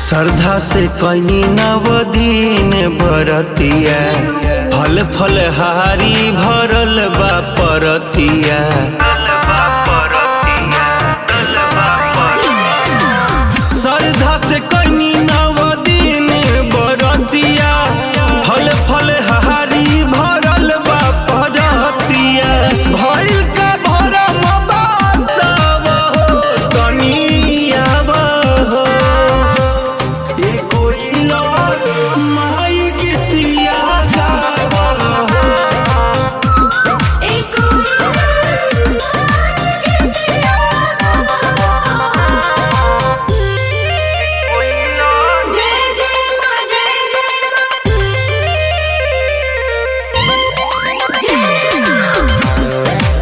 श्रद्धा से कैनी नवदीन बरतिया फल फल हारी भरल बा परतिया श्रद्धा से कैनी नवदीन बरतिया फल फल हारी भरल बा परतिया भइल का भरम बातव हो तनियाव हो ए कोई लोग माई गीतिया गावल हो जय जय मां जय जय मां जय मां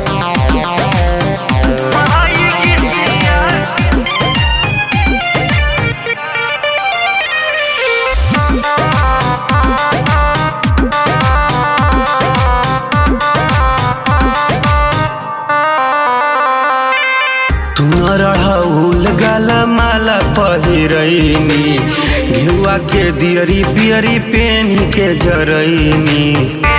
तू न रहउल गाला माला पहिरैनी घिउआ के दियरी पियरी पेनी के जरैनी